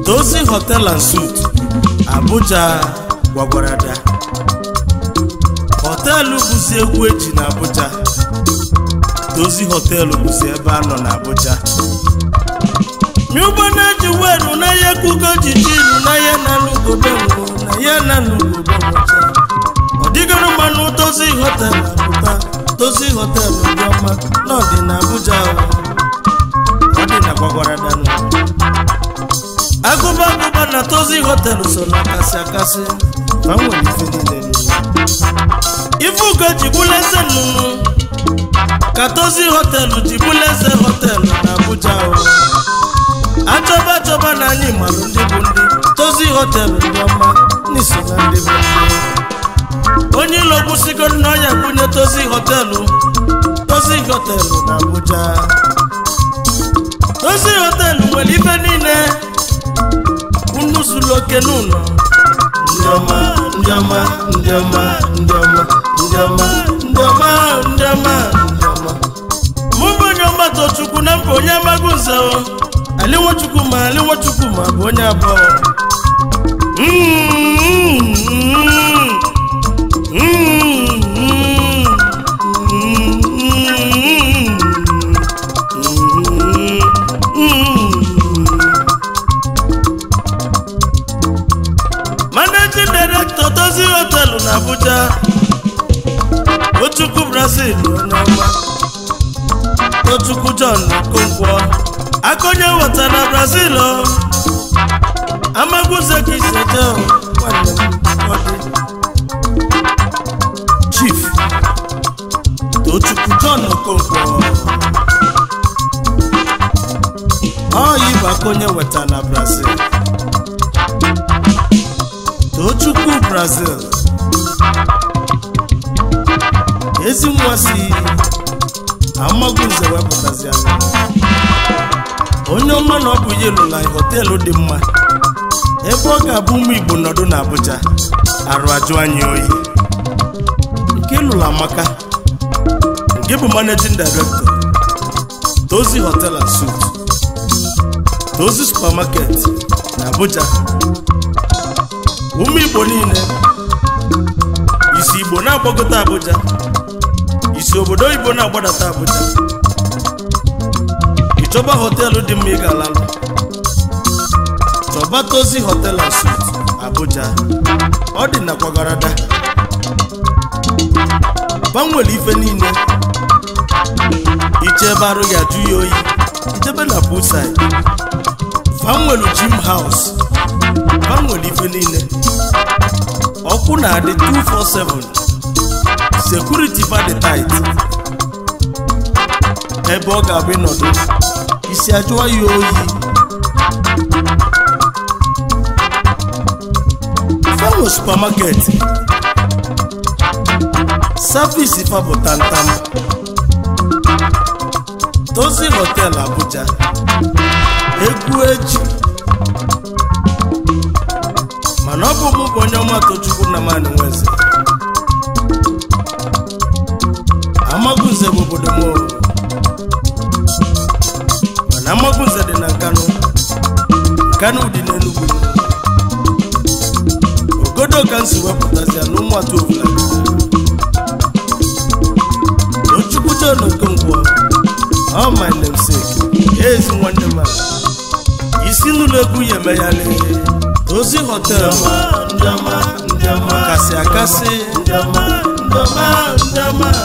Dozie Hotel and Suite Abuja gwagwarada họteelụ bụzi egwu eji na Abuja Dozie họteelụ bụzi ebe a nọ na Abuja miụgbọ na-eji weru na ihe kugo jijiru na ihe na lugobe ngwo na ihe na lugobe ngwocha ọ dịgoro mmanụ Dozie họteelụ apụta Dozie họteelụ dị ọma na ọ dị na Abuja ọ dị na gwagwaradanụ agụba agụba na Dozie họteelụ so na akasị akasị ma nwere ife niile n'ụwa ife ugo ji bụla eze nnụnụ ka Dozie họteelụ ji bụla eze họteelụ na Abuja o achọba achọba na anyị marụ ndị bụ ndị Dozie họteelụ ndị ọma n'iso na ndị bụ ndị onye ilo gwụsigo na ọya bunye Dozie họteelụ Dozie họteelụ na Abuja Dozie họteelụ nwere ife niile unu zuru oke n'ụlọ ndị ọma ndị ọma ndị ọma ndị ọma ndị ọma ndị ọma ndị ọma ndị ọma mụ bụ onye ọma tochukwu na mba onye amaghị nze o ali nwachukwu ma ali nwachukwu ma bụ onye abụọ Mm, mm, mm, managing director Dozie họteelụ na Abuja Tochukwu Brazil onye ọma Tochukwu John Okonkwo akonye weta na Brazil o amagwuze ka iseje o nwanne m ọ dị Chief Tochukwu John Okonkwo ọ yi bụ akonye weta na Brazil Tochukwu Brazil ezi nwa si amagunze wepụtazi anya onye ọma na ọ bụ yelu na họteelụ dị mma ebe ọ ga-abụ ụmụ Igbo nọdụ na Abuja arụ ajụ anyị oyi nke lụrụ amaka nke bụ managing director Dozie Hotel and Suite Dozie supermarket na Abuja ụmụ Igbo niile isi Igbo na-agbagota Abuja isi obodo oyibo na-agbadata Abuja ịchọba họteelụ dị mma ị ga-alalụ chọba Dozie Hotel and Suite Abuja ọ dị na kwagarada gbanwere ife niile iche ebe arụ ya jụ ya oyi ijebe na poolside fanwelu gym house fanwere ife niile ọkụ na-adị 247 sekuriti fadị tait ebe ọ ga-abụ ịnọdụ isi ajụwa ya oyi fanwe supamaket savisi fabụ tantam Dozie Hotel Abuja egwu eji mana ọ bụ mụ bụ onye ọma Tochukwu na mani nweze Amagunze bụ obodo m o. mana Amagunze dị na Nkanu Nkanu dị n'Enugu ogodo ka m si wepụtazia na ụmụatụ ofula Tochukwu John Okonkwo ọ my namesake ezi nwanne m a. isi n'ụlọ egwu ya emeghali Dozie Hotel ndị ọma ndị ọma kasị akasị ndị ọma ndị ọma ndị ọma